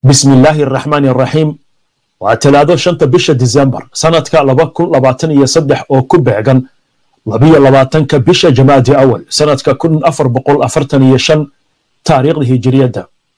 bismi illaahi araxmaani araxiim waa talaado shanta bisha disembar sanadka laba kun labaatan iyo saddex oo ku beegan labiyo labaatanka bisha jamaadi awal sanadka kun afar boqol afartan iyo shan taariikhda hijiriyadda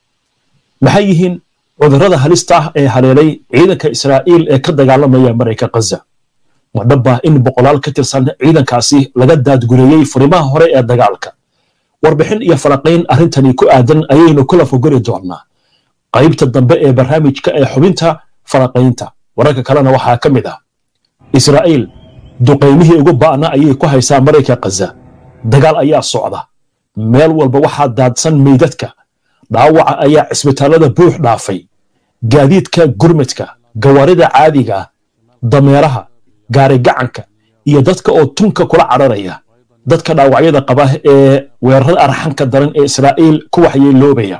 maxay yihiin cudurrada halista ah ee haleelay ciidanka israa'iil ee ka dagaalamaya marayka khaza ma dhabbah in boqolaal ka tirsan ciidankaasi laga daadgureeyey furimaha hore ee dagaalka warbixin iyo falaqayn arrintani ku aadan ayaynu kula fogori doonnaa qaybta dambe ee barnaamijka ee xubinta falaqaynta wararka kalena waxaa ka mid ah israa'iil duqaymihii ugu ba'na ayay ku haysaa marayka khaza dagaal ayaa socda meel walba waxaa daadsan meydadka dhaawaca ayaa cisbitaallada buux dhaafay gaadiidka gurmadka gawaarida caadiga dameeraha gaarigacanka iyo dadka oo tunka kula cararaya dadka dhaawacyada qaba ee weerarada arxanka daran ee israa'iil ku waxyeeloobaya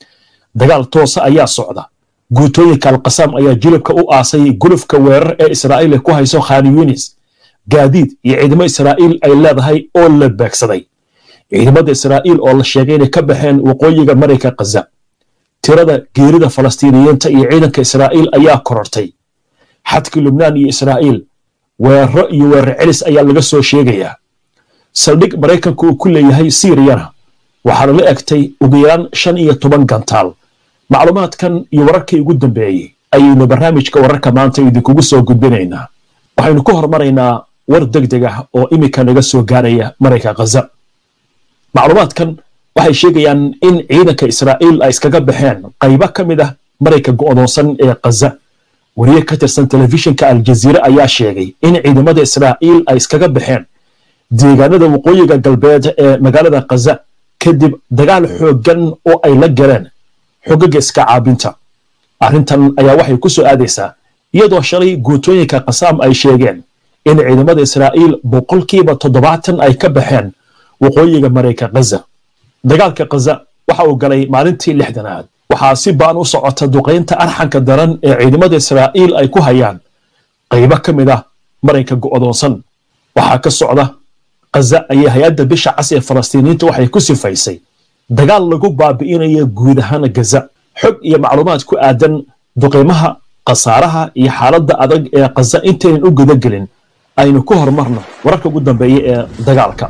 dagaal toosa ayaa socda guutooyinka alqasaam ayaa jilibka u aasay gulufka weerar ee israa'iil ku hayso khan yunis gaadiid iyo ciidamo israa'iil ay leedahay oo la beegsaday ciidamada israa'iil oo la sheegay inay ka baxeen waqooyiga marayka khaza tirada geerida falastiiniyiinta iyo ciidanka israa'iil ayaa korortay xadka lubnaan iyo israa'iil weeraro iyo weerar celis ayaa laga soo sheegayaa saldhig maraykanka uu ku leeyahay siiriyana waxaana la egtay ugu yaraan shan iyo toban gantaal macluumaadkan iyo wararkii ugu dambeeyey ayaynu barnaamijka wararka maanta idinkugu soo gudbinaynaa waxaynu ku hormaraynaa war deg deg ah oo iminka naga soo gaaraya marayka khaza macluumaadkan waxay sheegayaan in ciidanka israa'iil ay iskaga baxeen qaybo ka mid ah marayka go'doonsan ee khaza wariye ka tirsan telefishinka aljaziire ayaa sheegay in ciidamada israa'iil ay iskaga baxeen deegaanada waqooyiga galbeed ee magaalada khaza kadib dagaal xooggan oo ay la galeen xogaga iska caabinta arrintan ayaa waxay ku soo aadaysaa iyadoo shalay guutooyinka khasaam ay sheegeen in ciidamada israa'iil boqolkiiba toddobaatan ay ka baxeen waqooyiga marayka khaza dagaalka khaza waxa uu galay maalintii lixdanaad waxaa si ba'an u socota duqaynta arxanka daran ee ciidamada israa'iil ay ku hayaan qaybo ka mid ah marayka go'doonsan waxaa ka socda khaza ayay hay-adda bisha cas ee falastiiniyiinta waxay ku sifaysay dagaal lagu baabi'inaya guud ahaan gaza xog iyo macluumaad ku aadan duqaymaha khasaaraha iyo xaaladda adag ee khaza intaynan u gudagelin aynu ku horumarno wararka ugu dambeeya ee dagaalka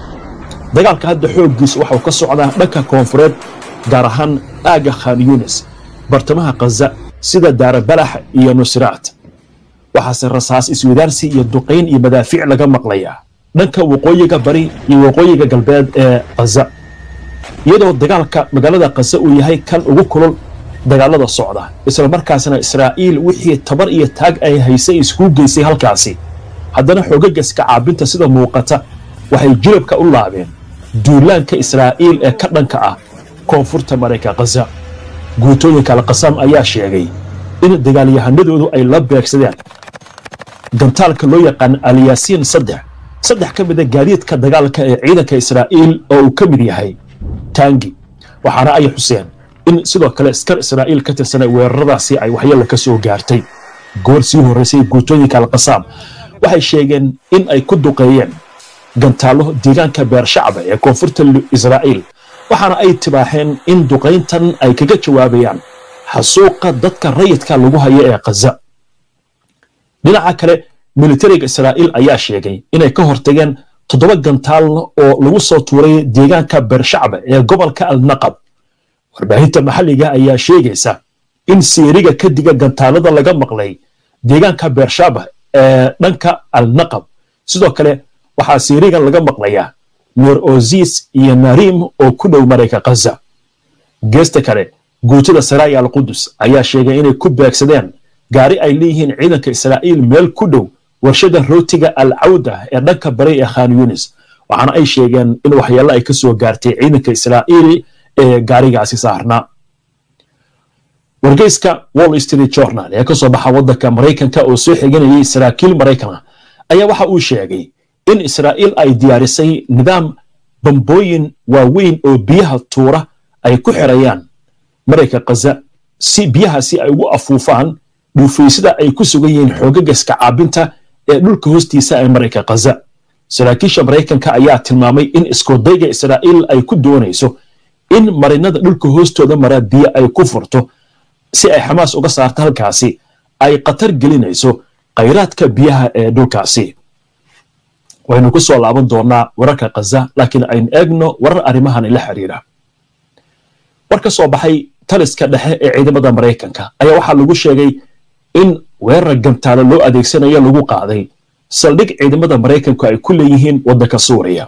dagaalka hadda xooggiisa waxau ka socdaa dhanka koonfureed gaar ahaan aagga khan yunis bartamaha khaza sida daarabalax iyo nusraat waxaase rasaas iswadaarsi iyo duqayn iyo madaafiic laga maqlayaa dhanka waqooyiga bari iyo waqooyiga galbeed ee khaza iyadoo dagaalka magaalada khaza uu yahay kan ugu kulul dagaalada socda isla markaasna israa'iil wixii tabar iyo taag ay haysay iskugu geysay halkaasi haddana xoogageska caabinta sida muuqata waxay jilabka u laabeen duulaanka israa'iil ee ka dhanka ah koonfurta marayka khaza guutooyinka alqasaam ayaa sheegay in dagaalyahanadoodu ay la beegsadeen gantaalka loo yaqaan alyaasiin saddex saddex ka mida gaadiidka dagaalka ee ciidanka israa'iil oo uu ka mid yahay taangi waxaana ay xuseen in sidoo kale askar israa'iil ka tirsanay weeraradaasi ay waxyeella ka soo gaartay goor sii horraysay guutooyinka alqasaam waxay sheegeen in ay ku duqeeyeen gantaallo deegaanka beershacba ee koonfurta israa'iil waxaana ay tibaaxeen in duqayntan ay kaga jawaabayaan xasuuqa dadka rayidka lagu hayo ee khaza dhinaca kale militariga israa'iil ayaa sheegay inay ka hortageen toddoba gantaal oo lagu soo tuuray deegaanka beershacba ee gobolka alnaqab warbaahinta maxalliga ayaa sheegaysa in siiriga kadiga gantaalada laga maqlay deegaanka beershaba ee dhanka alnaqab sidoo kale waxaa siirigan laga maqlayaa nuur ozis iyo narim oo ku dhow marayka khaza geesta kale guutada saraaya alqudus ayaa sheegay inay ku beegsadeen gaari ay leeyihiin ciidanka israa'iil meel ku dhow warshada rootiga al cawda ee dhanka bari ee khan yunis waxaana ay sheegeen in waxyeello ay ka soo gaartay ciidanka israa'iil ee gaarigaasi saarnaa wargeyska wall street journal ee ka soo baxa waddanka maraykanka oo soo xiganayay saraakiil maraykan ah ayaa waxa uu sheegay in israa'iil ay diyaarisay nidaam bambooyin waaweyn oo biyaha tuura ay ku xirayaan marayka khaza si biyahaasi ay ugu afuufaan dhuufaysada ay ku sugan yihiin xoogagaska caabinta ee dhulka hoostiisa ee marayka khaza saraakiisha maraykanka ayaa tilmaamay in iskoodayga israa'iil ay ku doonayso in marinada dhulka hoostooda mara biyo ay ku furto si ay xamaas uga saarto halkaasi ay khatar gelinayso khayraadka biyaha ee dhulkaasi waynu ku soo laaban doonaa wararka khaza laakiin aynu eegno warar arrimahan la xiriira war ka soo baxay taliska dhexe ee ciidamada maraykanka ayaa waxaa lagu sheegay in weerar gantaalo loo adeegsanayo lagu qaaday saldhig ciidamada maraykanku ay ku leeyihiin waddanka suuriya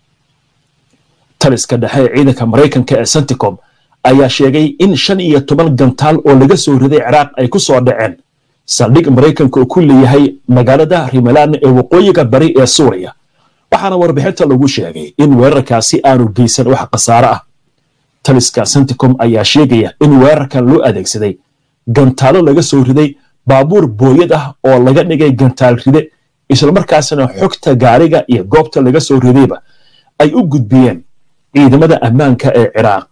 taliska dhexe ee ciidanka maraykanka ee senticom ayaa sheegay in shan iyo toban gantaal oo laga soo riday ciraaq ay ku soo dhaceen saldhig maraykanka uu ku leeyahay magaalada rimalaan ee waqooyiga bari ee suuriya waxaana warbixinta lagu sheegay in weerarkaasi aanu geysan wax khasaare ah taliska senticom ayaa sheegaya in weerarkan loo adeegsaday gantaalo laga soo riday baabuur booyad ah oo laga dhigay gantaal ride islamarkaasna xogta gaariga iyo goobta laga soo ridayba ay u gudbiyeen ciidamada ammaanka ee ciraaq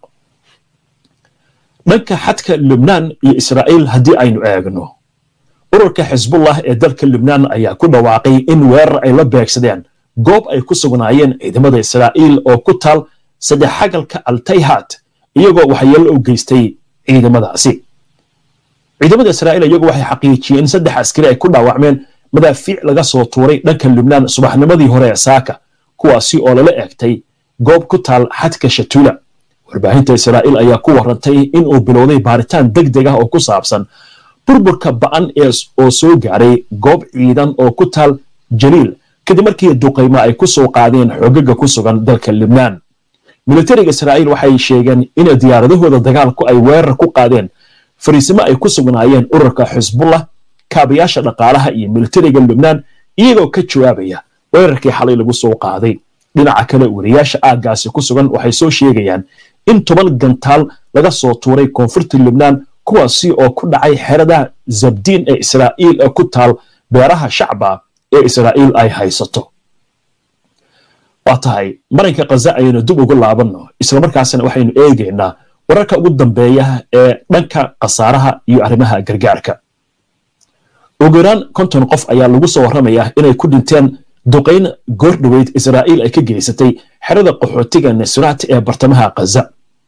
dhanka xadka lubnaan iyo israa'iil haddii aynu eegno ururka xisbullah ee dalka lubnaan ayaa ku dhawaaqay in weerar ay la beegsadeen goob ay ku sugnaayeen ciidamada israa'iil oo ku taal saddex xagalka altayhat iyagoo waxyeello u geystay ciidamadaasi ciidamada israa'iil iyagu waxay xaqiijiyeen in saddex askari ay ku dhaawacmeen madaafiic laga soo tuuray dhanka lubnaan subaxnimadii hore ee saaka kuwaasi oo lala eegtay goob ku taal xadka shatula warbaahinta israa'iil ayaa ku warantay in uu bilowday baaritaan deg deg ah oo ku saabsan burburka ba'an oo soo gaaray goob ciidan oo ku taal jaliil kadib markii duqaymo ay ku soo qaadeen xoogaga ku sugan dalka lubnaan militariga israa'iil waxay sheegeen in diyaaradahooda dagaalku ay weerar ku qaadeen fariisimo ay ku sugnaayeen ururka xisbullah kaabayaasha dhaqaalaha iyo militariga lubnaan iyagoo ka jawaabaya weerarkii xalay lagu soo qaaday dhinaca kale wariyaasha aaggaasi ku sugan waxay soo sheegayaan in toban gantaal laga soo tuuray koonfurta lubnaan kuwaasi oo ku dhacay xerada zabdiin ee israa'iil ee ku taal beeraha shacba ee israa'iil ay haysato waa tahay marinka khaza ayaynu dib ugu laabanno islamarkaasna waxaynu eegaynaa wararka ugu dambeeya ee dhanka khasaaraha iyo arrimaha gargaarka ugu yaraan konton qof ayaa lagu soo warramayaa inay ku dhinteen duqayn goordhoweyd israa'iil ay ka geysatay xerada qaxootiga nusrat ee bartamaha khaza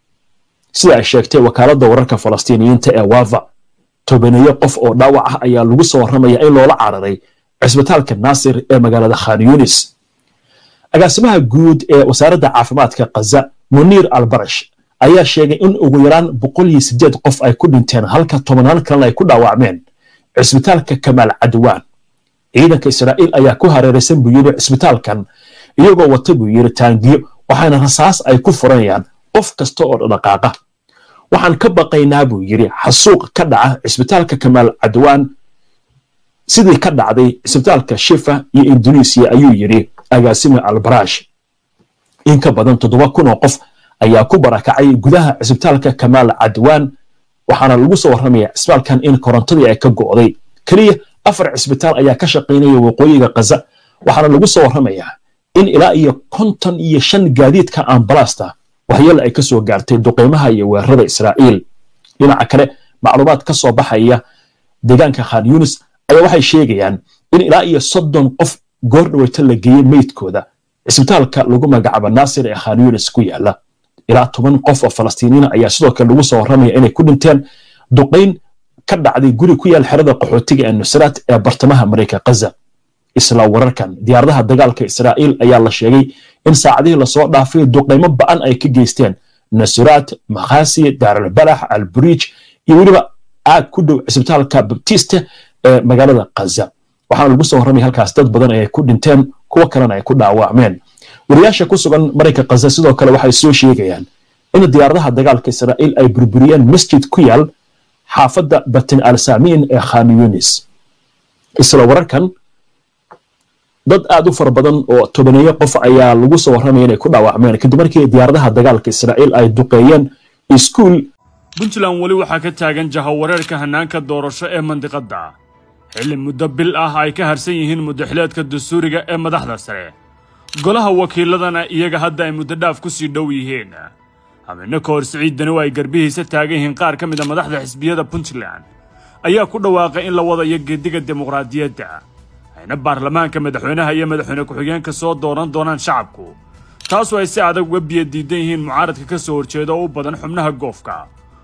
sida ay sheegtay wakaaladda wararka falastiiniyiinta ee waava tobaneeyo qof oo dhaawac ah ayaa lagu soo warramaya in loola cararay cisbitaalka naasir ee magaalada khan yunis agaasimaha guud ee wasaaradda caafimaadka khaza muniir albarash ayaa sheegay in ugu yaraan boqol iyo sideed qof ay ku dhinteen halka tobanaan kalena ay ku dhaawacmeen cisbitaalka kamaal cadwaan ciidanka israa'iil ayaa ku hareeraysan buu yidhi cisbitaalkan iyagoo wata buu yidhi taangiyo waxaana rasaas ay ku furanayaan qof kasta oo dhaqaaqa waxaan ka baqaynaa buu yidhi xasuuq ka dhaca cisbitaalka kamaal cadwaan sidii ka dhacday cisbitaalka shifa iyo indonesiya ayuu yidhi agaasime albarash in ka badan toddoba kun oo qof ayaa ku barakacay gudaha cisbitaalka kamaal cadwaan waxaana lagu soo warramaya cisbitaalkan in korontadii ay ka go'day keliya afar cisbitaal ayaa ka shaqaynaya waqooyiga khaza waxaana lagu soo warramayaa in ilaa iyo konton iyo shan gaadiidka ambalaasta waxyeele ay ka soo gaartay duqeymaha iyo weerarada israa'iil dhinaca kale macluumaad ka soo baxaya deegaanka khan yunis ayaa waxay sheegayaan in ilaa iyo soddon qof goordhaweyta la geeyey meydkooda cisbitaalka lagu magacaabo naasir ee khan yunis ku yaala ilaa toban qof oo falastiiniina ayaa sidoo kale lagu soo warramaya inay ku dhinteen duqayn ka dhacday guri ku yaal xerada qaxootiga ee nusraat ee bartamaha marayka khaza isla wararkan diyaaradaha dagaalka israa'iil ayaa la sheegay in saacadihii lasoo dhaafay duqaymo ba'an ay ka geysteen nusraat makhasi daaralbalax alburiij iyo weliba aag ku dhow cisbitaalka baptiste ee magaalada khaza waxaana lagu soo warramaya halkaas dad badan ay ku dhinteen kuwo kalena ay ku dhaawacmeen wariyaasha ku sugan marayka khaza sidoo kale waxay soo sheegayaan in diyaaradaha dagaalka israa'iil ay burburiyeen masjid ku yaal xaafadda batin al samiin ee khan yunis isla wararkan dad aad u fara badan oo tobaneeyo qof ayaa lagu soo warramaya inay ku dhaawacmeen kadib markii diyaaradaha dagaalka israa'iil ay duqeeyeen iskuul puntland weli waxaa ka taagan jahawareerka hannaanka doorasho ee mandiqadda xilli muddo bil ah ay ka harsan yihiin muddaxileedka dastuuriga ee madaxda sare golaha wakiiladana iyaga hadda ay muddo dhaaf ku sii dhow yihiin habeenno ka hor siciiddani oo ay garbihiisa taagan yihiin qaar ka mid a madaxda xisbiyada puntland ayaa ku dhawaaqay in la wadayo geediga dimuqraadiyadda ayna baarlamaanka madaxweynaha iyo madaxweyne ku-xigeenka soo dooran doonaan shacabku taasoo ay si adag uga biyo diidan yihiin mucaaradka ka soo horjeeda oo u badan xubnaha goofka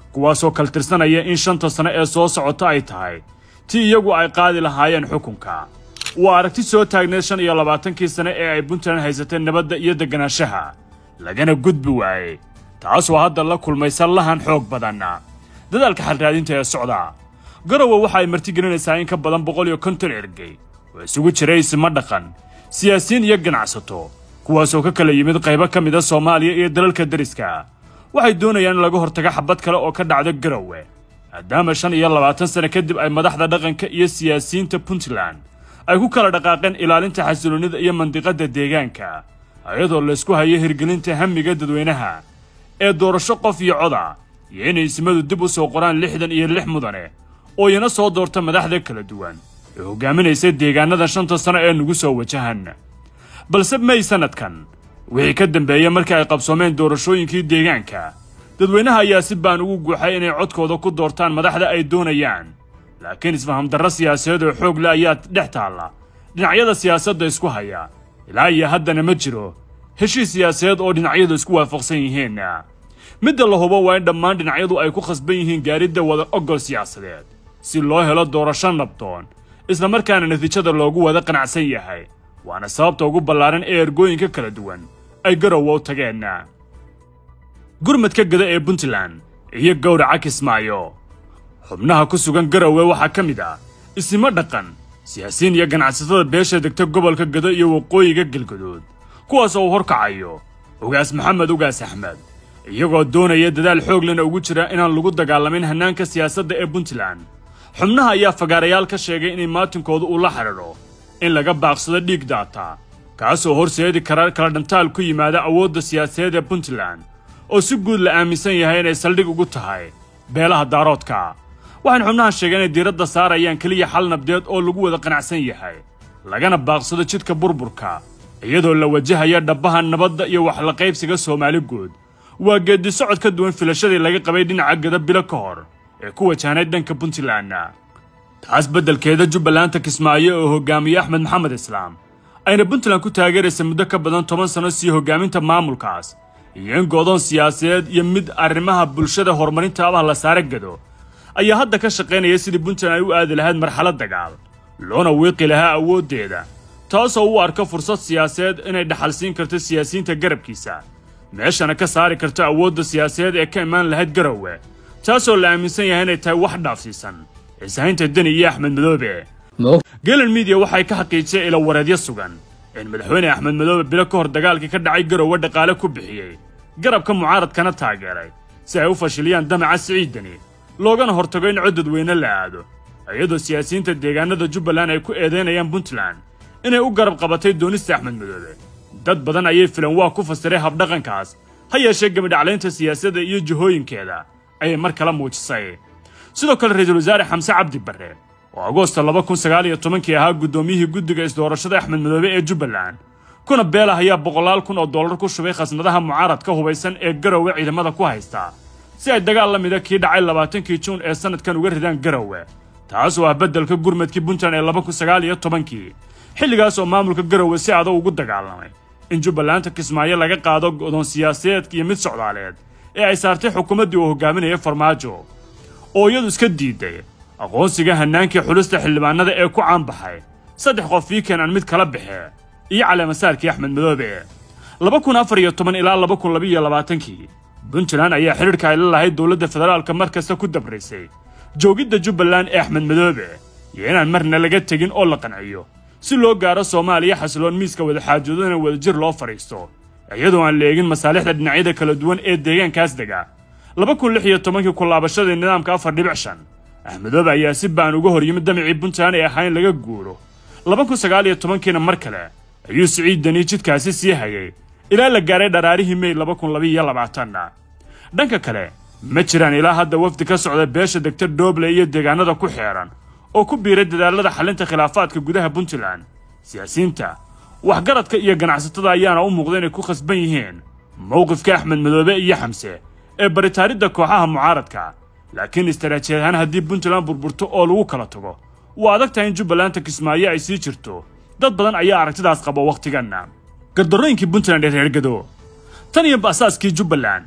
kuwaasoo kaltirsanaya in shanta sano ee soo socota ay tahay tii iyagu ay qaadi lahaayeen xukunka waa aragti soo taagneed shan iyo labaatankii sane ee ay puntland haysatay nabadda iyo deganaanshaha lagana gudbi waayey taasoo hadda la kulmaysa lahan xoog badan dadaalka xalraadinta ee socda garowe waxa ay martigelinaysaa in ka badan boqol iyo konton ergey oo isugu jiray isma dhaqan siyaasiyiin iyo ganacsato kuwaasoo ka kala yimid qaybo ka mida soomaaliya iyo dalalka deriska waxay doonayaan in laga hortago xabad kale oo ka dhacda garowe maadaama shan iyo labaatan sane kadib ay madaxda dhaqanka iyo siyaasiyiinta puntland ay ku kala dhaqaaqeen ilaalinta xasiloonnida iyo mandiqadda deegaanka iyadoo laysku hayo hirgelinta hamiga dadweynaha ee doorasho qof iyo coda iyo inay ismadu dib u soo qoraan lixdan iyo lix mudane oo iyana soo doorta madaxda kala duwan ee hogaaminaysa deegaanada shanta sano ee nagu soo wajahan balse may sannadkan wixii ka dambeeyey markii ay qabsoomeen doorashooyinkii deegaanka dadweynaha ayaa si baan ugu guuxay inay codkooda ku doortaan madaxda ay doonayaan laakiin isfahamdarro siyaasadeed oo xoog leh ayaa dhex taalla dhinacyada siyaasadda isku haya ilaa iyo haddana ma jiro heshiis siyaasadeed oo dhinacyadu isku waafaqsan yihiin midda la hubo waa in dhammaan dhinacyadu ay ku khasban yihiin gaaridda wada ogol siyaasadeed si loo helo doorasho nabdoon islamarkaana natiijada loogu wada qanacsan yahay waana sababta ugu ballaaran ee ergooyinka kala duwan ay garowe u tageen gurmadka gada ee puntland iyo gowraca kismaayo xubnaha ku sugan garowe waxaa ka mid ah isimo dhaqan siyaasiyiin iyo ganacsatada beesha degta gobolka gado iyo waqooyiga galgadood kuwaas oo uu horkacayo ugaas maxamed ugaas axmed iyagoo doonaya dadaal xoog lena ugu jira inaan lagu dagaalamin hannaanka siyaasadda ee puntland xubnaha ayaa fagaarayaal ka sheegay inay maatinkooda uu la xidhiidho in laga baaqsado dhiig daata kaasoo horseedi kara kala dhantaal ku yimaada awoodda siyaasadeed ee puntland oo si guud la aaminsan yahay inay saldhig ugu tahay beelaha daaroodka waxayna xubnaha sheegeen inay diiradda saarayaan keliya xal nabdeed oo lagu wada qanacsan yahay lagana baaqsado jidka burburka iyadoo la wajahaya dhabbaha nabadda iyo waxlaqaybsiga soomaali guud waa geeddi socod ka duwan filashadii laga qabay dhinaca gada bilo ka hor ee ku wajahnay dhanka puntland taas beddelkeeda jubbalanta kismaayo oo hogaamiye axmed maxamed islaam ayna puntland ku taageeraysa muddo ka badan toban sano sii hogaaminta maamulkaas iyo in go'doon siyaasadeed iyo mid arrimaha bulshada horumarinta abaha la saare gado ayaa hadda ka shaqaynaya sidii puntland ay u aadi lahayd marxalad dagaal loona wiiqi lahaa awooddeeda taasoo u arka fursad siyaasadeed inay dhaxalsiin karto siyaasiyiinta garabkiisa meeshana ka saari karto awoodda siyaasadeed ee ka imaan lahayd garowe taasoo la aaminsan yahay inay tahay wax dhaafsiisan ciisahaynta deni iyo axmed madoobe geelan midiya waxay ka xaqiijiyeen ilo wareedyo sugan in madaxweyne axmed madoobe bilo ka hor dagaalkii ka dhacay garowe dhaqaale ku bixiyey garabka mucaaradkana taageeray si ay u fashiliyaan damaca siciidani loogana hortago in cod dadweyne la aado iyadoo siyaasiyiinta deegaanada jubbaland ay ku eedaynayaan puntland inay u garab qabatay doonista axmed madoobe dad badan ayay filan waa ku fasiray habdhaqankaas ha yeeshee gebidhaclaynta siyaasadda iyo jihooyinkeeda ayay mar kale muujisay sidoo kale ra-iisul wasaare xamse cabdi barre oo agoosta laba kun sagaal iyo tobankii ahaa guddoomiyihii guddiga isdoorashada axmed madoobe ee jubbaland kuna beelah ayaa boqolaal kun oo dollar ku shubay khasnadaha mucaaradka hubaysan ee garowe ciidamada ku haysta si ay dagaal la mida kii dhacay labaatankii juun ee sannadkan uga ridaan garowe taas oo ah beddelka gurmadkii puntland ee laba kun sagaal iyo tobankii xilligaas oo maamulka garowe si adag ugu dagaalamay in jubbalanta kismaayo laga qaado go'doon siyaasadeed iyo mid socdaaleed ee ay saartay xukuumaddii uu hogaaminaya farmaajo oo iyadu iska diiday aqoonsiga hannaankii xulista xildhibaanada ee ku caanbaxay saddex qof fiikan aan mid kala baxee iyo caleemasaarkii axmed madoobe laba kun afar iyo toban ilaa laba kun labaiyo labaatankii puntland ayaa xidhiidhka ay la lahayd dowladda federaalka mar kasta ku dabraysay joogidda jubbaland ee axmed madoobe iyo inaan marna laga tegin oo la qanciyo si loo gaaro soomaaliya xasiloon miiska wadaxaajoodana wadajir loo fadhiisto iyadoo aan la eegin masaalixda dhinacyada kala duwan ee deegaankaas dega laba kun lix iyo tobankii kulaabashadii nidaamka afar dhibic shan axmedoobe ayaa si baan uga hor yimid damicii puntland ee ahaa in laga guuro laba kun sagaal iyo tobankiina mar kale ayuu siciid dani jidkaasi sii hayay ilaa la gaaray dharaarihii mey laba kun labaiyo labaatanna dhanka kale ma jiraan ilaa hadda wafdi ka socda beesha degta dooble iyo deegaanada ku xeeran oo ku biiray dadaalada xalinta khilaafaadka gudaha puntland siyaasiyiinta waxgaradka iyo ganacsatada ayaana u muuqda inay ku khasban yihiin mowqifka axmed madoobe iyo xamse ee baritaaridda kooxaha mucaaradka laakiin istaraatiijiyad ahaan haddii puntland burburto oo lagu kala tago waa adag tahay in jubbalanta kismaayo ay sii jirto dad badan ayaa aragtidaas qaba wakhtiganna gardarrooyinkii puntland ee reergado tan iyo asaaskii jubbaland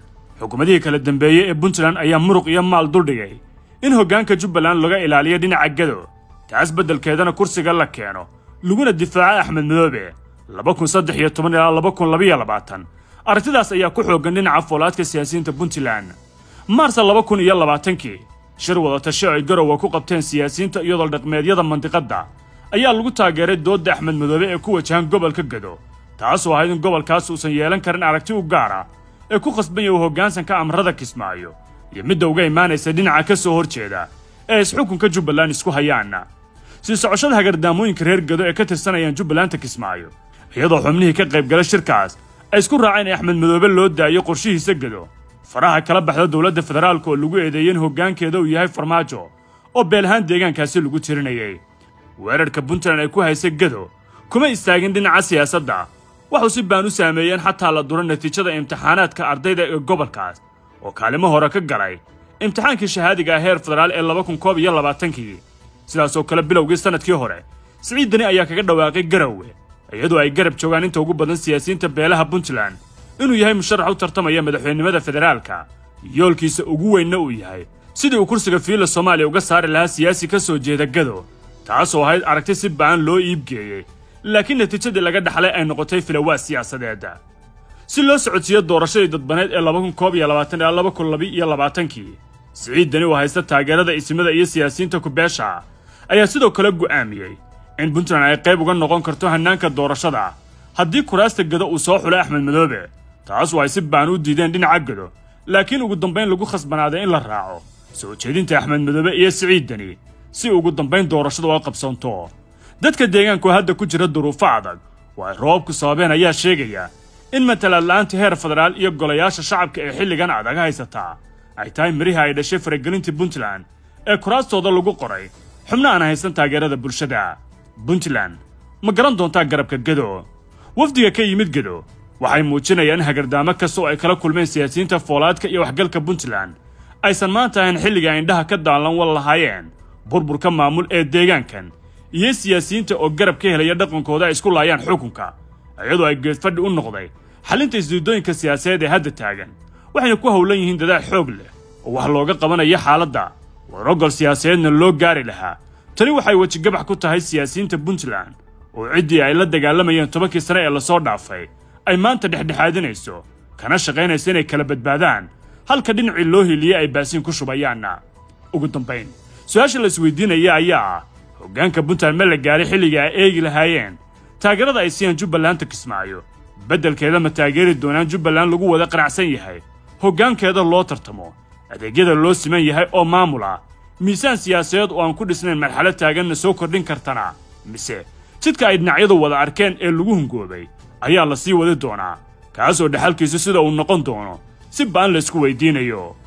xukuumadihii kala dambeeyey ee puntland ayaa muruq iyo maal duldhigay in hoggaanka jubbaland laga ilaaliyo dhinaca gado taas beddelkeedana kursiga la keeno laguna difaaco axmed madoobe laba kun saddex iyo toban ilaa laba kun labaiyo labaatan aragtidaas ayaa ku xooggan dhinaca foolaadka siyaasiyiinta puntland maarsa laba kun iyo labaatankii shir wadatasho ay garowa ku qabteen siyaasiyiinta iyadoo dhaqmeedyada mandiqadda ayaa lagu taageeray doodda axmed madoobe ee ku wajahan gobolka gado taasoo ahayd in gobolkaas uusan yeelan karin aragti u gaara ee ku khasban yahay hoggaansanka amrada kismaayo iyo midda uga imaanaysa dhinaca ka soo hor jeeda ee isxukunka jubbaland isku hayaan sii socoshada hagardaamooyinka reer gado ee ka tirsanayaan jubbalanta kismaayo iyadoo xubnihii ka qaybgala shirkaas ay isku raaceen in axmed madoobe loo daayo qorshihiisa gado faraha kala baxda dowladda federaalka oo lagu eedeeyey in hoggaankeeda uu yahay farmaajo oo beelahaan deegaankaasi lagu tirinayay weerarka puntland ay ku haysay gado kuma istaagin dhinaca siyaasadda waxuu si baan u saameeyeen xataa la duro natiijada imtixaanaadka ardayda ee gobolkaas oo kaalimo hore ka galay imtixaankii shahaadiga ah heer federaal ee laba kun koob iyo labaatankii sidaasoo kale bilowgii sannadkii hore siciid dani ayaa kaga dhawaaqay garowe iyadoo ay garab joogaan inta ugu badan siyaasiyiinta beelaha puntland inuu yahay musharax u tartamaya madaxweynenimada federaalka yoolkiisa ugu weynna uu yahay sidii uu kursiga fiilla soomaaliya uga saari lahaa siyaasi ka soo jeeda gado taasoo ahayd aragti si ba'an loo iibgeeyey laakiin natiijadii laga dhaxlay ay noqotay filawaa siyaasadeeda si loo socodsiiyo doorashadii dadbaneed ee laba kun koob iyo labaatan ilaa laba kun labi iyo labaatankii siciid dani oo haysta taageerada isimada iyo siyaasiyiinta kubeesha ayaa sidoo kale go'aamiyey in puntland ay qayb uga noqon karto hannaanka doorashada haddii kuraasta gado uu soo xulay axmed madoobe taas oo ay si baan u diideen dhinaca gado laakiin ugu dambayn lagu khasbanaaday in la raaco soo jeedinta axmed madoobe iyo siciid dani si ugu dambayn doorashada oo qabsanto dadka deegaanku hadda ku jira duruufo adag oo ay roobabku sababeen ayaa sheegaya in matalaad la'aanta heer federaal iyo golayaasha shacabka ee xilligan adag haysataa ay tahay mirihi ay dhashay faragelintii puntland ee kuraastooda lagu qoray xubno aan haysan taageerada bulshada puntland ma garan doontaa garabka gado wafdiga ka yimid gado waxay muujinayaan in hagardaamo kasta oo ay kala kulmeen siyaasiyiinta foolaadka iyo waxgalka puntland aysan maanta ahayn xilliga ay indhaha ka daalan wal lahaayeen burburka maamul ee deegaankan iyo siyaasiyiinta oo garab ka helaya dhaqankooda ay isku laayaan xukunka iyadoo ay geedfadhi u noqday xalinta isdiidooyinka siyaasadeed ee hadda taagan waxayna ku howlan yihiin dadaal xoog leh oo wax looga qabanayo xaaladda warogol siyaasadeedna loo gaari lahaa tani waxay wejigabax ku tahay siyaasiyiinta puntland oo ciddii ay la dagaalamayeen tobankii sane ee lasoo dhaafay ay maanta dhexdhexaadinayso kana shaqaynaysa inay kala badbaadaan halka dhinacii loo hiliye ay baasiin ku shubayaanna ugu dambayn su-aasha la isweydiinaya ayaa ah hoggaanka puntland ma la gaaray xilligii ay eegi lahaayeen taageerada ay siiyaan jubbalanta kismaayo beddelkeeda ma taageeri doonaan jubbaland lagu wada qanacsan yahay hoggaankeeda loo tartamo adeegyada loo siman yahay oo maamul ah miisaan siyaasadeed oo aan ku dhisnayn marxalad taaganna soo kordhin kartana mise jidka ay dhinacyadu wada arkeen ee lagu hungoobay ayaa la sii wadi doonaa kaasoo dhexalkiisu sida uu noqon doono si ba'an laysku weydiinayo